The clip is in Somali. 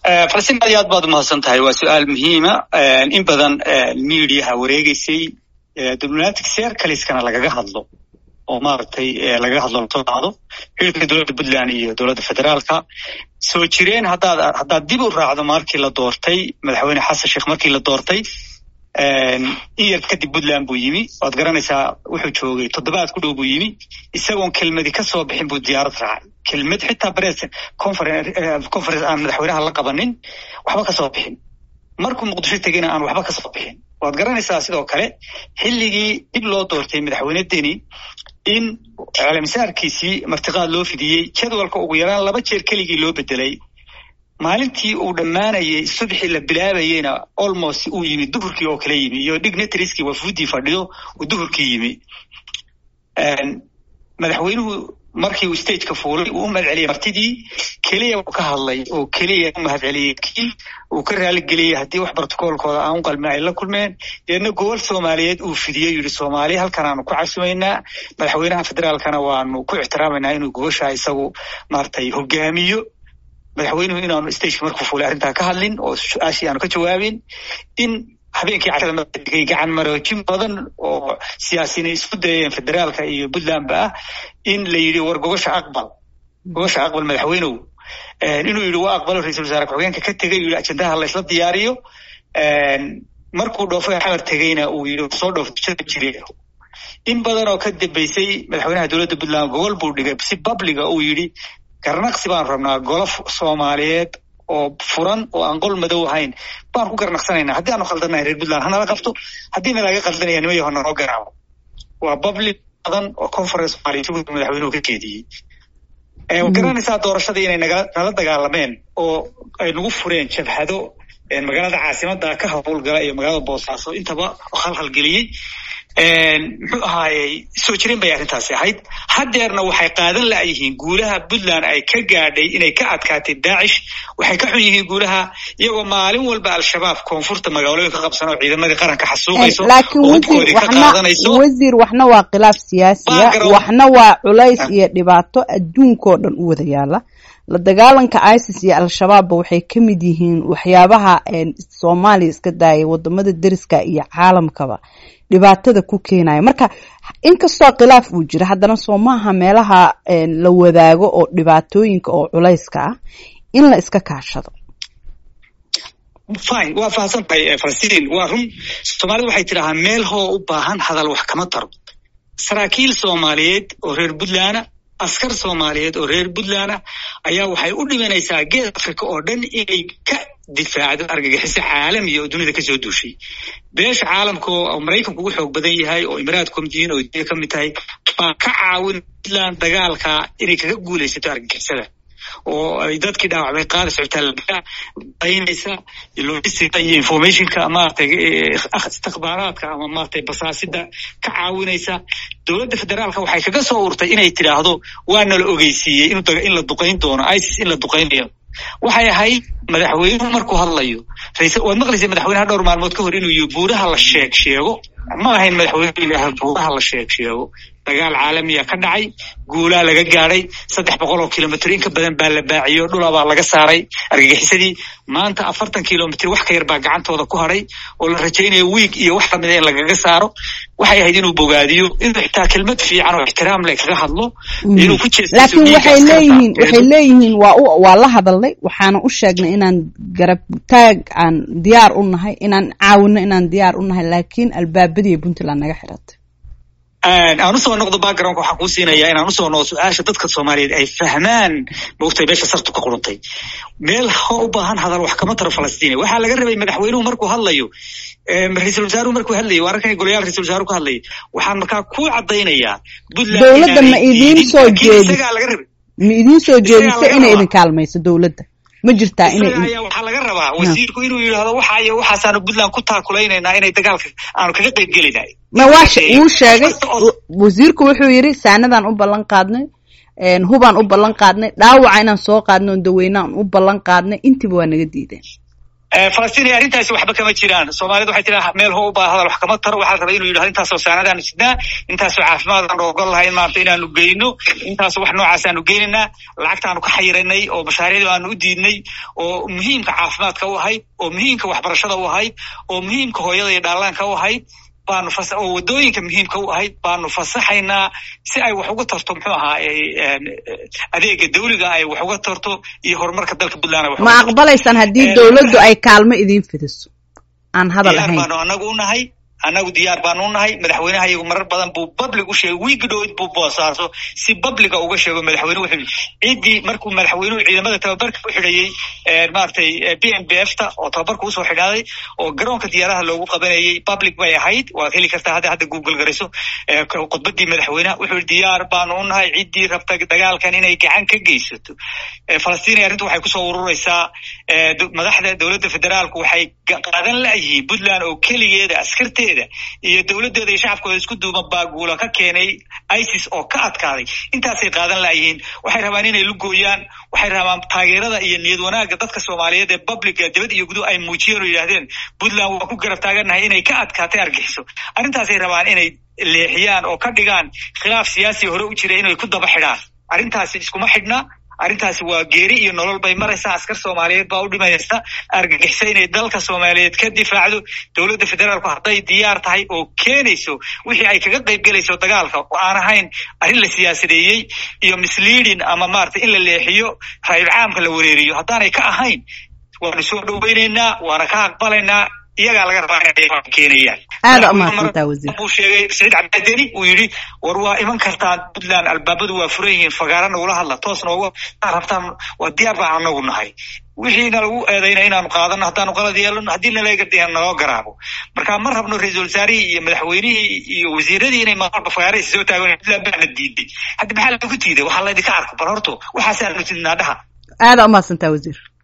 falastiin aad iyo aad baad umahadsan tahay waa su-aal muhiima in badan mediaha wareegeysay diplomatic circleskana lagaga hadlo oo maaragtay lagaga hadlo lasoo dhacdo xilka dowladda puntland iyo dowladda federaalka soo jireen haddaad haddaad dib u raacdo markii la doortay madaxweyne xasan sheekh markii la doortay in yar kadib puntland buu yimi waad garanaysaa wuxuu joogay toddobaad ku dhow buu yimi isagoon kelmadi ka soo bixin buu diyaarad raacay kelmad xitaa bres conference aan madaxweynaha la qabanin waxba ka soo bixin markuu muqdisho tegeyna aan waxba ka soo bixin waad garanaysaa sidoo kale xilligii dib loo doortay madaxweyne deni in caalamisaarkiisii martiqaad loo fidiyey jadwalka ugu yaraan laba jeer keligii loo bedelay maalintii uu dhammaanayay subxii la bilaabayeyna almost uu yimi duhurkii oo kale yimi iyo dignitarieski wafuudii fadhido uu duhurkii yimi madaxweynuhu markii uu stageka fuulay uu u mahad celiyey martidii keliya uu ka hadlay oo keliya u mahad celiyey kii uu ka raaligeliyey haddii wax brotocoolkooda aan u qalmin ay la kulmeen deedna gobol soomaaliyeed uu fidiyey yidhi soomaaliya halkan aanu ku casumaynaa madaxweynaha federaalkana waanu ku ixtiraamaynaa inuu goboshaa isagu maaragtay hogaamiyo madaxweynuhu inaanu stageka markuu fuulay arrintaa ka hadlin oo su-aashii aanu ka jawaabin in habeenkii cashada madigay gacan maroojin badan oo siyaasiyiin isku dayeen federaalka iyo puntlandba ah in la yidhi war gogosha aqbal gogosha aqbal madaxweynow inuu yidhi waa aqbalo ra-isul wasaare ku-xigeenka ka tegay yidhi ajendaha laysla diyaariyo markuu dhoofay xamar tegeyna uu yidhi soo dhoofjada jire in badan oo ka dambeysay madaxweynaha dowladda puntland gogol buu dhigay si babliga uu yidhi garnaqsi baan rabnaa golof soomaaliyeed oo furan oo aan qol madow ahayn baan ku garnaqsanaynaa haddii aanu khaldanahay reer puntland hanala qabto haddii nalaga qaldanaya nimayo hanaloo garaabo waa public badan oo conference somaaliya madaxweynuhu ka jeediyey garanaysaa doorashadii inay naga nala dagaalameen oo ay nagu fureen jabhado magaalada caasimada ka howlgala iyo magaalada boosaaso intaba khalkhalgeliyey muxuu ahaayey soo jireen bay arrintaasi ahayd haddeerna waxay qaadan la'yihiin guulaha puntland ay ka gaadhay inay ka adkaatay daacish waxay ka xun yihiin guulaha iyagoo maalin walba al-shabaab koonfurta magaalooyinka qabsan oo ciidamadii qaranka xasuuqayso laakiin wasiir waxna waa khilaaf siyaasiya waxna waa culays iyo dhibaato adduunkao dhan u wada yaala la dagaalanka isis iyo al-shabaabba waxay ka mid yihiin waxyaabaha soomaaliya iska daayay wadamada deriska iyo caalamkaba dhibaatada ku keenaya marka inkastoo khilaaf uu jira haddana soo maaha meelaha la wadaago oo dhibaatooyinka oo culayska ah in la iska kaashado fine waa fahamsan tahay falastiin waa run soomaalida waxay tidhaahaa meel hoo u baahan hadal wax kama taro saraakiil soomaaliyeed oo reer puntland askar soomaaliyeed oo reer puntland ayaa waxay u dhimanaysaa geed africa oo dhan inay ka difaacdo argagixiso caalamiya oo dunida kasoo duushay beesha caalamka oo maraykanku ugu xoog badan yahay oo imaraadku kamid oo ka mid tahay baa ka caawin puntland dagaalka inay kaga guulaysato argagixisada oo ay dadkii dhaawacmay qaada socotaalaa baynaysa logistica iyo informationka maratay istikhbaaraadka ama maratay basaasida ka caawinaysa dowladda federaalka waxay kaga soo urtay inay tidhaahdo waana la ogeysiiyey in la duqayn doono isis in la duqaynayo waxay ahayd madaxweynuhu markuu hadlayo waad maqlaysa madaxweynaha dhowr maalmood ka hor inuu yihi buuraha la sheeg sheego ma ahayn madaxweyne ilaah buuraha la sheeg sheego dagaal caalamiya ka dhacay guulaa laga gaadhay saddex boqol oo kilomitr in ka badan baa la baaciyo dhulabaa laga saaray argagixisadii maanta afartan kilomitr wax ka yar baa gacantooda ku hadhay oo la rajaynayo wiig iyo wax lamida in lagaga saaro waxay ahayd inuu bogaadiyo inuu xitaa kelmad fiican oo ixtiraam le kaga hadlo inuu ku laakiin waxay leeyihiin waxay leeyihiin waa waa la hadalnay waxaana u sheegnay inaan garab taag aan diyaar u nahay inaan caawino inaan diyaar u nahay laakiin albaabadii puntland naga xiratay aan usoo noqdo backgroundka waxaan kuu siinayaa inaan usoo noqdo su-aasha dadka soomaaliyeed ay fahmaan maogtay meesha sartu ka quruntay meel ho u baahan hadal wax kama taro falastiina waxaa laga rabay madaxweynuhu markuu hadlayo ra-isul wasaaruhu markuu hadlayay waa arkan golayaal ra-isul wasaaruhu ka hadlayay waxaan markaa ku caddaynayaa dowladda ma idiin soo jeedis ma idiin soo jeediso inay idin kaalmayso dowladda ma jirtaa inay waxaa laga rabaa wasiirku inuu yidhaahdo waxa iyo waxaasaanu puntland ku taakulaynayna inay dagaalka aanu kaga qayb gelinay ma waa wuu sheegay wasiirku wuxuu yidhi saanadaan u ballan qaadnay hubaan u ballan qaadnay dhaawaca inaan soo qaadno on daweynaan u ballan qaadnay intiiba waa naga diideen falastiin arrintaasi waxba kama jiraan soomaalida waxay tiraa meel ho ubaa hadal wax kama taro waxaa rabay inuu yidhahdo intaasoo saanadaanu sidnaa intaasoo caafimaadaan ogol lahayn maarata inaanu geyno intaasoo wax noocaasanu geynaynaa lacagtaanu ka xayiranay oo mashaariicda aanu u diidnay oo muhiimka caafimaadka u ahayd oo muhiimka waxbarashada u ahayd oo muhiimka hooyada iyo dhaalaanka u ahayd baanu fas oo waddooyinka muhiimka u ahayd baanu fasaxaynaa si ay wax uga tarto muxuu ahaa adeega dawliga ay wax uga tarto iyo horumarka dalka puntland ma aqbalaysaan haddii dawladdu ay kaalmo idiin fidiso aan hadal ahayn baanu anagu unahay annagu diyaar baanu unahay madaxweynaha iyagu marar badan buu public u sheegay wiigi dhoweyd buu boosaaso si publica uga sheego madaxweyne wuxuu ciddii markuu madaxweynuhu ciidamada tababarka u xidhayey maaragtay b m b f ta oo tababarka usoo xidhaaday oo garoonka diyaaraha loogu qabanayey public bay ahayd waad heli kartaa hadda hadda google garayso khudbadii madaxweyneha wuxuu yihi diyaar baanu unahay ciddii rabta dagaalkan inay gacan ka geysato falastiin arrintu waxay kusoo ururaysaa madaxda dowladda federaalku waxay qaadan la'yihiin puntland oo keligeeda askarteeda iyo dowladeeda iyo shacabkooda isku duuban baaguula ka keenay isis oo ka adkaaday intaasay qaadan la'yihiin waxay rabaan inay lugooyaan waxay rabaan taageerada iyo niyad wanaagga dadka soomaaliyeed ee publica dibad iyo guduh ay muujiyeen oo yidhahdeen puntland waa ku garab taagannahay inay ka adkaatay argixiso arrintaasay rabaan inay leexiyaan oo ka dhigaan khilaaf siyaasi hore u jira inay ku daba xidhaan arrintaasi iskuma xidhna arrintaasi waa geeri iyo nolol bay maraysaa askar soomaaliyeed baa u dhimaysa argagixisa inay dalka soomaaliyeed ka difaacdo dowladda federaalku hadday diyaar tahay oo keenayso wixii ay kaga qayb gelayso dagaalka oo aan ahayn arrin la siyaasadeeyey iyo misleading ama maarata in la leexiyo raayul caamka la wareeriyo haddaanay ka ahayn waanu soo dhoweynaynaa waana ka aqbalaynaa iyagaa laga rabaa inay keenayaan aada umahadsantaa wasiir buu sheegay saciid cabdideni uu yidhi war waa iman kartaan puntland albaabadu waa furan yihiin fagaara nagula hadla toos nooga rabtaan waa diyaar baan anagu nahay wixiina lagu eedayna inaanu qaadano haddaanu qalad yeelano haddii nalaga naloo garaabo marka ma rabno ra-iisul wasaarihii iyo madaxweynihii iyo wasiiradii inay maalba fagaaraysa soo taagan puntland baana diiday hadda maxaa lagu diiday waxaa laydinka arko bal horto waxaasaanu tidnaa dhaha aada umahadsantaa wasiir